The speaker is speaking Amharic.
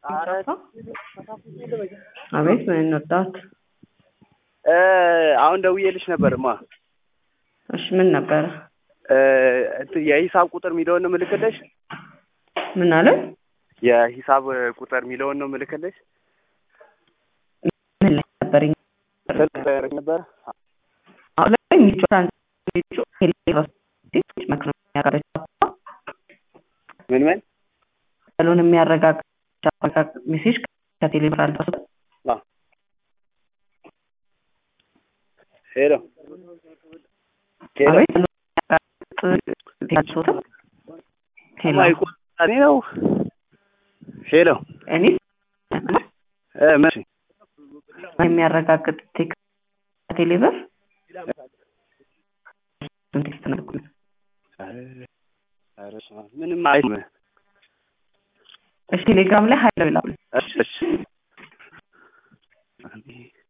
አቤት ምን እንርዳት? አሁን ደውዬልሽ ነበርማ። እሺ ምን ነበረ? እንትን የሂሳብ ቁጥር የሚለውን ነው ምልክልሽ። ምን አለ? የሂሳብ ቁጥር የሚለውን ነው ምልክልሽ። ምን ላይ ነበር? ስልክ ላይ ነበር። አሁን ላይ ሚቹ ሚቹ ቴሌብር መክሮ የሚያረጋግጥ ምን ምን ያለውን የሚያረጋግጥ ሜሴጅ ከቴሌብር አልደረሰም። ሄሎ አቤት ያልሶትም ሄሎ እኔ ነው ሄሎ እኔ እ መቼ የሚያረጋግጥ ቴክስት ከቴሌብር ቴክስት ነው ምንም አይ እሺ ቴሌግራም ላይ ሀይለው ይላሉ። እሺ እሺ